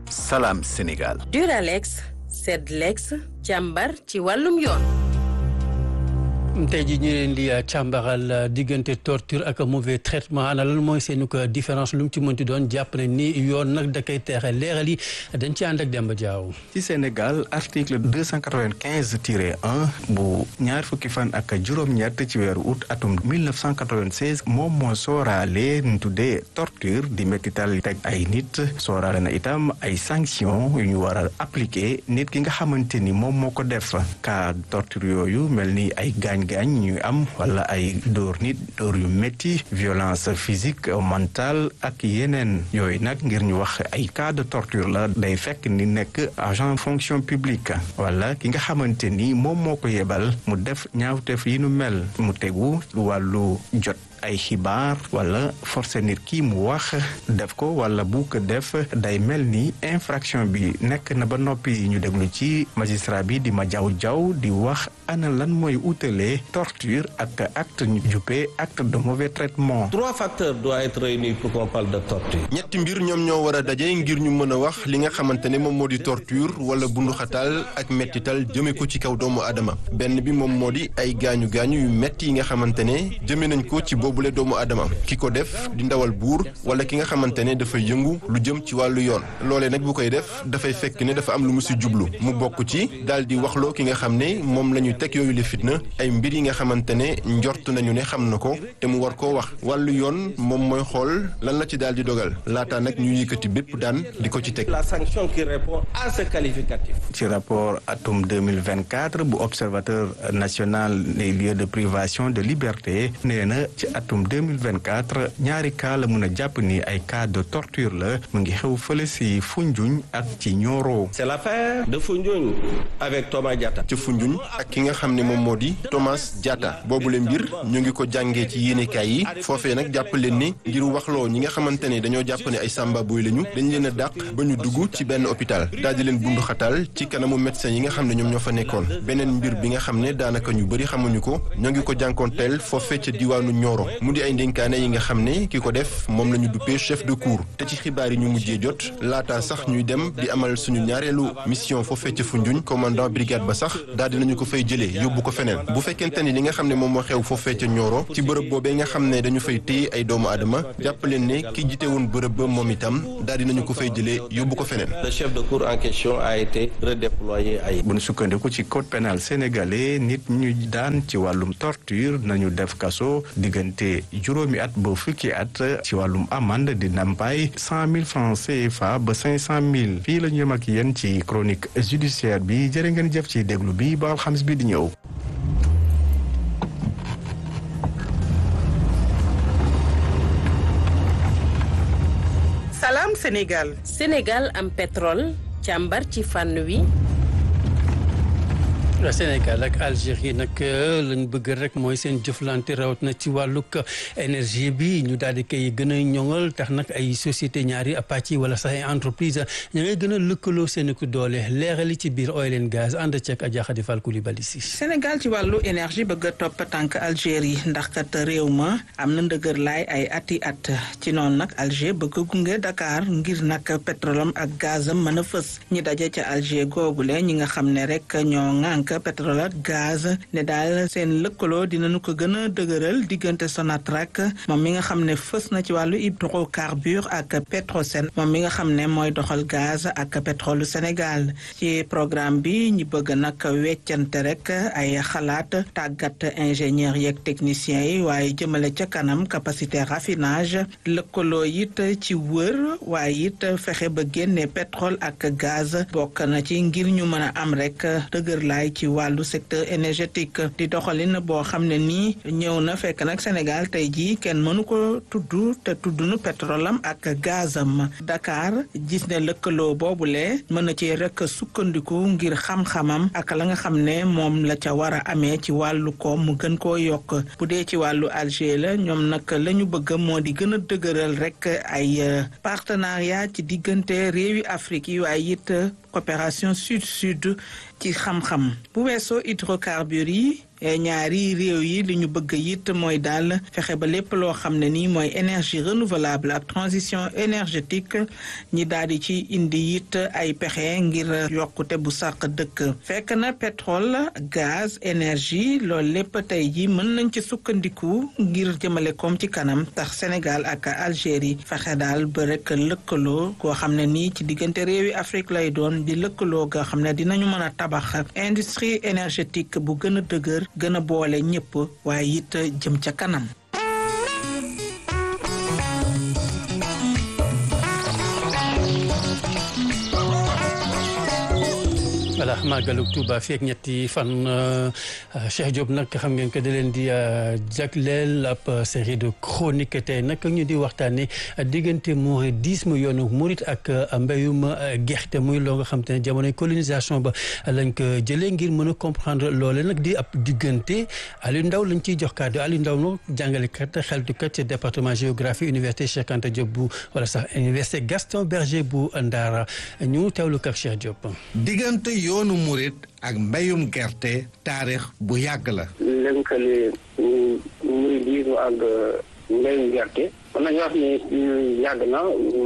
Salam Sénégal. Duralex Sedlex càmbar ci wàllum yoon. tey jii ñu leen di càmbaral diggante torture ak mauvais traitement ana lan mooy seen ko différence lu mu ci mënti doon jàpp ne ni yoon nag da koy teexe leeral yi dañ ci ànd ak Demba Diaw. ci Sénégal article deux cent quatre-vingt-quinze tiré un bu ñaar fukki fan ak juróom-ñett ci weeru août atum mille neuf cent quatre-vingt-seize moom moo sooraale nu tuddee torture di métital teg ay nit sooraale na itam ay sanctions yu ñu war a appliquer nit ki nga xamante ni moom moo ko def cas torture yooyu mel ni ay gaañ. gaañ ñu am wala ay dóor nit dóor yu métti violence physique mentale ak yeneen yooyu nag ngir ñu wax ay cas de torture la day fekk ni nekk agent fonction publique wala ki nga xamante ni moom moo ko yebal mu def ñaawteef yi nu mel mu tegu wàllu jot ay xibaar wala forcé nit kii mu wax def ko wala bu ko def day mel ni infraction bi nekk na ba noppi ñu déglu ci magistrat bi di ma jaw jaw di wax ana lan mooy utalee torture ak acte ñu juppee acte de mauvais traitement. trois facteurs doivent être réunis pour qu'on parle de torture. ñetti mbir ñoom ñoo war a daje ngir ñu mën a wax li nga xamante ne moom moo di torture wala bunduxatal ak mettital jëme ko ci kaw doomu aadama benn bi moom moo di ay gaañu gaañu yu metti yi nga xamante ne jëme nañ ko ci boobule doomu aadama ki ko def di ndawal buur wala ki nga xamante ne dafay yëngu lu jëm ci wàllu yoon loolee nag bu koy def dafay fekk ne dafa am lu mu si jublu mu bokk ci daal di waxloo ki nga xam ne moom la ñu teg yooyu le fitna ay mbir yi nga xamante ne njort nañu ne xam na ko te mu war koo wax wàllu yoon moom mooy xool lan la ci daal di dogal laata nag ñu yëkkati bépp daan di ko ci teg. la sanction qui répond à ce qualificatif. ci rapport atum 2024 bu observateur national des lieux de privation de liberté nee na ci atum 2024 ñaari cas la mun a jàpp ni ay cas de torture la mu ngi xew fële si Foundiougne ak ci Nioro. c'est l'affaire de Foundiougne avec Thomas Diatta. ci Foundiougne ak ki nga xam ne moom moo di Thomas Diatta boobule mbir ñu ngi ko jàngee ci yéenekaay yi foofee nag jàpp leen ni ngir waxloo ñi nga xamante ne dañoo jàpp ne ay samba boy lañu dañ leen a dàq ba ñu dugg ci benn hôpital daal di leen bundu xatal ci kanamu médecin yi nga xam ne ñoom ñoo fa nekkoon beneen mbir bi nga xam ne daanaka ñu bëri xamuñu ko ñoo ngi ko jànkoonteel foofee ca diwaanu Nioro mu di ay ndénkaane yi nga xam ne ki ko def moom la ñu duppee chef de cour te ci xibaar yi ñu mujjee jot laata sax ñuy dem di amal suñu ñaareelu mission foofee ca Foundiougne commandant brigade ba sax daal dinañu ko fay jëlee yóbbu ko feneen bu fekkente ni li nga xam ne moom moo xew foofee ca Nioro ci bërëb boobee nga xam ne dañu fay téye ay doomu aadama jàpp leen ne ki jite woon bërëb ba moom itam daal dinañu ko fay jëlee yóbbu ko feneen. le chef de cour en question a été redéployé ay. bu ñu sukkandiku ci code pénal sénégalais nit ñu daan ci wàllum torture nañu def kaso diggante juróomi at ba fukki at ci wàllum amande di ndàmpaay cent mille francs CFA ba cinq cent mille fii la ñu yem ak yéen ci chronique judiciaire bi jërë ngeen jëf ci déglu bi ba alxamis bi di ñëw. Salam Sénégal. Sénégal am pétrole càmbar ci fànn wi. Sénégal ak Algérie nag lañ bëgg rek mooy seen jëflante rawat na ci wàllug énergie bi ñu daal di koy gën a ñoŋal tax nag ay société ñaari pàcc wala sax ay entreprise ña ngay gën a lëkkaloo seen ku doole leerali ci biir oil and gaz ànd ceeg Adja Khady Fall Coulibaly si Sénégal ci wàllu énergie bëgg a topp tànk Algérie ndax kat réew ma am na ndëgër laay ay ati at ci noonu nag Alger bëgg gunge Dakar ngir nag pétrolam ak gazam mën a fës ñi daje ca Alger googule ñi nga xam ne rek ñoo ŋànk pétrole ak gaz ne daal seen lëkkaloo dinañu ko gën a dëgëral diggante Sonatrach moom mi nga xam ne fës na ci wàllu hydrocarbure ak Petrosen moom mi nga xam ne mooy doxal gaz ak pétrole Sénégal ci programme bi ñi bëgg nag weccante rek ay xalaat tàggat ingénieur yeeg techniciens yi waaye jëmale ca kanam capacité raffinage lëkkaloo it ci wër waaye it fexe ba génne pétrole ak gaz bokk na ci ngir ñu mën a am rek dëgër laay ci wàllu secteur énergétique di doxalin boo xam ne nii ñëw na fekk nag Sénégal tey jii kenn mënu ko tudd te tudd nu pétrolam ak gazam Dakar gis ne lëkkaloo boobule mën na ci rek sukkandiku ngir xam-xamam ak la nga xam ne moom la ca war a amee ci wàllu koom mu gën koo yokk bu dee ci wàllu Alger la ñoom nag la ñu bëgg moo di gën a dëgëral rek ay partenariat ci diggante réewi Afrique yi waaye it coopération sud-sud ci xam-xam bu weesoo hydrocarbures yi ñaari réew yi li ñu bëgg it mooy daal fexe ba lépp loo xam ne nii mooy énergie renouvelable ak transition énergétique ñi daal di ci indi it ay pexe ngir yokkute bu sàq dëkk fekk na pétrole gaz énergie loolu lépp tey ji mën nañ ci sukkandiku ngir jëmale koom ci kanam tax Sénégal ak Algérie fexe daal ba rek lëkkaloo koo xam ne nii ci diggante réewi Afrique lay doon di lëkkaloo nga xam ne dinañu mën a tabax industrie énergétique bu gën a dëgër gën a boole ñëpp waaye it jëm ca kanam. voilà màggalu Touba feek ñetti fan Cheikh Diop nag xam ngeen ko da leen di jagleel ab série de chronique tey nag ñu di waxtaanee diggante mouridisme yoonu murit ak mbéyum gerte muy loo nga xam te ne jamonoy colonisation ba lañ ko jëlee ngir mën a comprendre loole nag di ab diggante Aliou Ndao lañ ciy jox kàddu Aliou Ndao nag jàngalekat xeltukat ci département géographie université Cheikh Anta Diop bu wala sax université Gaston Berger bu Ndara ñu teewlu kak Cheikh Diop. diggante yoonu murit ak mbéyum gerte taarix bu yàgg la. lënkale muridisme ak mbéyum gerte. mën nañu wax ni yàgg na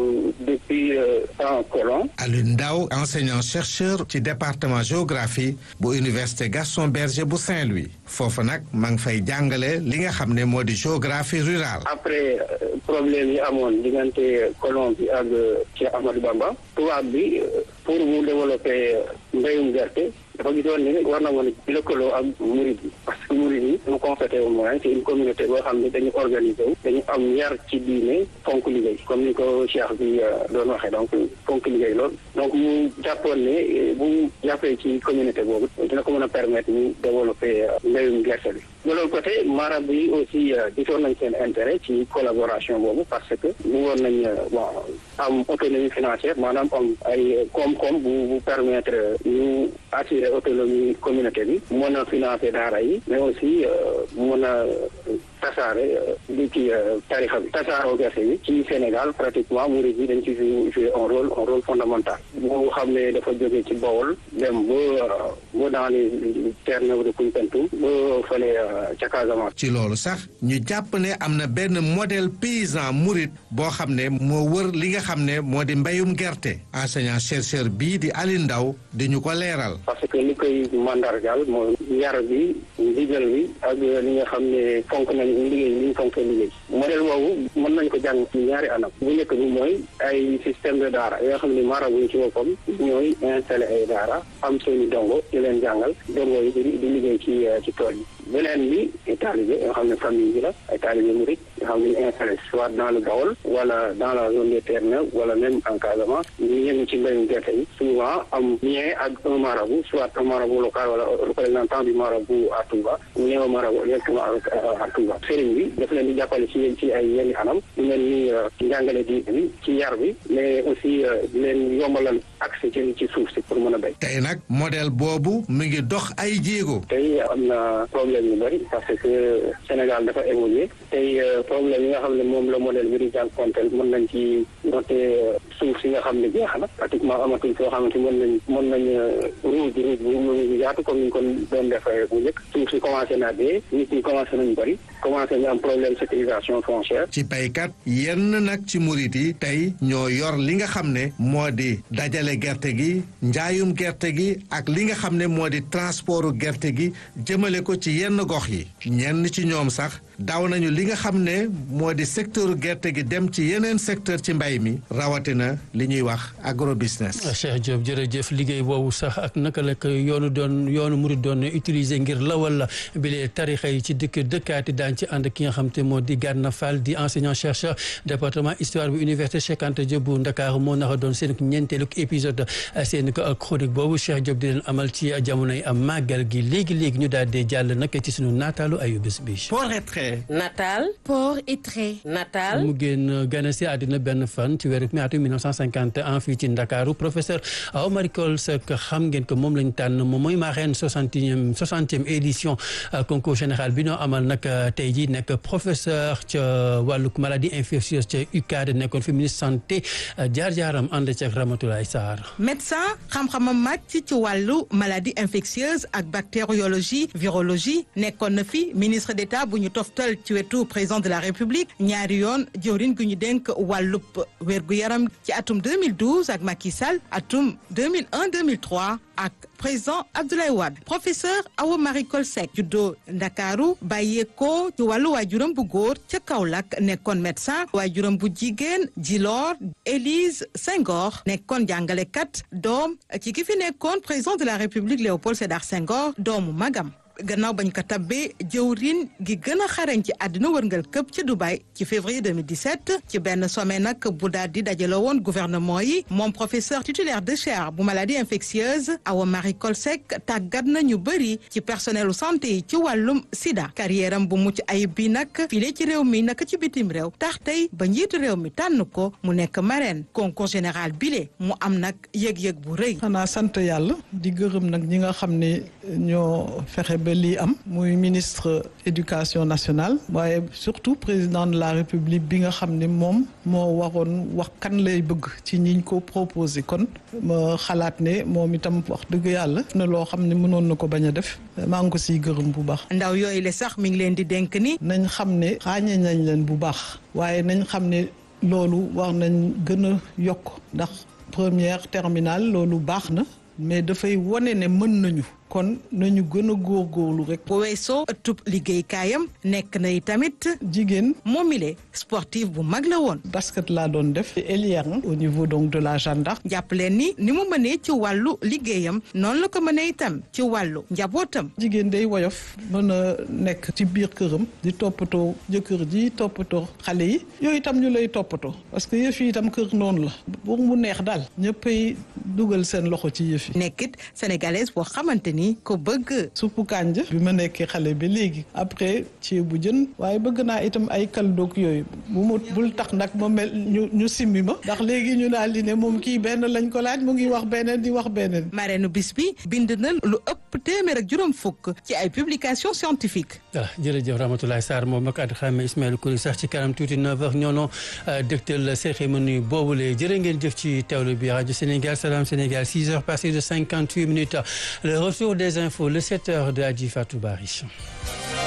depuis temps colon. Aliou Ndao enseignant chercheur ci département géographie bu université Gaston Berger bu Saint-Louis foofu nag maa ngi fay jàngale li nga xam ne moo di géographie rurale. après problème yi amoon diggante colon bi ak Cheikh Ahmadou Bamba tubaab bi pour mu développer mbéyum gerte. dafa gisoon ni war na mën a lëkkaloo ak murid yi parce que murid yi mu constaté au moins c'est une communauté boo xam ne dañu organisé wu dañu am yar ci diine fonk liggéey comme ni ko cheikh bi doon waxee donc fonk liggéey lool donc mu jàppoon ne bu jàppee ci communauté boobu dina ko mën a permettre ñu développer mbéyum gerte bi de l'autre côté marab yi aussi gisoon nañ seen intérêt ci collaboration boobu parce que bëggoon nañ bon am autonomie financière maanaam am ay koom-koom bu bu permettre ñu assurer autonomie communauté bi mën a financer daara yi mais aussi mën a tasaare li ci tarixa bi tasaaroo gerte bi ci Sénégal pratiquement murid yi dañ ci jouer un rôle un rôle fondamental boo xam ne dafa jógee ci Bawol dem ba ba dans les terres de Koumpentoum ba fële ca Casamance. ci loolu sax ñu jàpp ne am na benn modèle paysan murid boo xam ne moo wër li nga xam ne moo di mbéyum gerte enseignant chercheur bii di Aliou Ndao di ñu ko leeral. parce que li koy mandargaal mooy yar bi ndigal bi ak li nga xam ne fonk nañ liggéey li ñu fonkee liggéey modèle boobu mën nañ ko jàng ci ñaari anam bu njëkk bi mooy ay système de daara yoo xam ne marabu yi ci boppam ñooy installé ay daara am seeni dongo di leen jàngal dongo yi di di liggéey ci ci tool yi beneen bi ay taalibe yoo xam ne famille bi la ay taalibe murit yoo xam ne ñu installé soit dans le Baol wala dans la zone des terres neuves wala même en Casamance ñu yëngu ci mbéyum gerte yi souvent am lien ak un marabout soit un marabout local wala représentant du marabout à Touba ou bien un marabout directement à Touba sëriñ bi daf leen di jàppale ci ci ay yenn anam di leen ni ci njàngale di bi ci yar bi mais aussi di leen yombalal accès ci ci suuf si pour mën a béy. tey nag modèle boobu mu ngi dox ay jéego. tey am na problème yu bëri parce que Sénégal dafa évolué tey problème yi nga xam ne moom la modèle bi di jànkuwanteel mën nañ ci noter suuf si nga xam ne jeex na pratiquement amatuñ foo xamante mën nañ mën nañ ruuj ruuj bu yaatu comme ni ñu ko doon defee bu njëkk suuf si commencé naa dee nit ñi commencé nañ bëri commencé ñu am problème sécurisation foncière. ci baykat yenn nag ci murit yi tey ñoo yor li nga xam ne moo di dajale gerte gi njaayum gerte gi ak li nga xam ne moo di transportu gerte gi jëmale ko ci yenn gox yi ñenn ci ñoom sax daw nañu li nga xam ne moo di secteur gerte gi dem ci yeneen secteur ci mbay mi rawatina li ñuy wax agrobusiness. Cheikh Diop jërëjëf liggéey boobu sax ak naka la ko yoonu doon yoonu murid doon utiliser ngir lawal bile tarixa yi ci dëkk dëkkaati daan ci ànd ki nga xam te moo di Gana Fall di enseignant chercheur département histoire bu université Cheikh Anta Diop bu Ndakaaru moo naka doon seen ñeenteelu épisode seen chronique boobu Cheikh Diop di leen amal ci jamonoy màggal gi léegi léegi ñu daal di jàll nag ci sunu naataalu ayu bés bi. Natal. port et trait. Natal. mu génn gane si àddina benn fan ci weeru mai atum 1950 151 fii ci Ndakaaru professeur Awa Marie Coll Seck xam ngeen ko moom lañ tànn moom mooy marraine soixantième soixantième édition concours général bi noo amal nag tey jii nekk professeur ca wàllug maladie infectieuse ca UCAD nekkoon fi ministre santé jaar-jaaram ànd ci ak Ramatoulaye Sarr. médecin xam-xamam màcc ci wàllu maladie infectieuse ak bactériologie virologie nekkoon na fi ministre d'État bu ñu toftal ci wetu président de la République ñaari yoon jëwriñ gu ñu dénk wàllub wérgu yaram ci atum 2012 ak Macky Sall atum 2001 2003 ak président Abdoulaye Wade professeur Awa Marie Coll Seck juddoo Ndakaaru bàyyeekoo ci wàllu waajuram bu góor ca Kaolack nekkoon médecin waajuram bu jigéen Djilor Élise Senghor nekkoon jàngalekat doom ci ki fi nekkoon président de la République Léopold Sédar Senghor doomu magam gannaaw bañ ko tabbee jëwriñ gi gën a xarañ ci àddina wërngal këpp ci Dubaï ci février 2017 ci benn sommet nag bu daal di dajale woon gouvernement yi moom professeur titulaire de chaire bu maladie infectieuse Awa Marie Coll Seck tàggat na ñu bëri ci personnelu santé yi ci wàllum sida carrière am bu mucc ayib bi nag file ci réew mi naka ci bitim réew tax tey ba njiitu réew mi tànn ko mu nekk marraine concours général bile mu am nag yëg-yëg bu rëy. xanaa sant yàlla di gërëm nag ñi nga xam ne ñoo fexe ba lii am muy ministre éducation nationale waaye surtout président de la république bi nga xam ne moom moo waroon wax kan lay bëgg ci ñiñ ko proposé kon ma xalaat ne moom itam wax dëgg yàlla na loo xam ne mënoon na ko bañ a def maa ngi ko siy gërëm bu baax. ndaw yooyu le sax mi ngi leen di dénk ni. nañ xam ne xaañe nañ leen bu baax waaye nañ xam ne loolu war nañ gën a yokk ndax première terminale loolu baax na mais dafay wane ne mën nañu. kon nañu gën a góorgóorlu rek. bu weesoo ëttub liggéeykaayam nekk na tamit. jigéen moomile sportif bu mag la woon. basket laa doon def. Elière au niveau donc de la gendarme. jàpp leen ni ni mu mënee ci wàllu liggéeyam noonu la ko mënee itam ci wàllu njabootam. jigéen day woyof mën a nekk ci biir këram di toppatoo jëkkër ji toppatoo xale yi yooyu itam ñu lay toppatoo parce que yëf yi itam kër noonu la pour mu neex daal ñëppay dugal seen loxo ci yëf yi. nekkit sénégalaise boo xamante ni ko bëgg. suppu kànja bi ma nekkee xale bi léegi après ceebu jën waaye bëgg naa itam ay kaldoog yooyu bu mu bul tax nag ma mel ñu ñu simmi ma ndax léegi ñu daal di ne moom kii benn lañ ko laaj mu ngi wax beneen di wax beneen. marraine bis bi bind na lu ëpp téeméer ak juróom fukk ci ay publications scientifiques. voilà jërëjëf Ramatoulaye Sarr moom ak at xame Ismaël Kouli sax ci kanam tuuti 9h ñoo noo dégtal cérémonie boobule jërë ngeen jëf ci teewlu bi rajo Sénégal Salam Sénégal 6h passé de 58 minutes le retour des infos le 7h de Adji Fatou Bari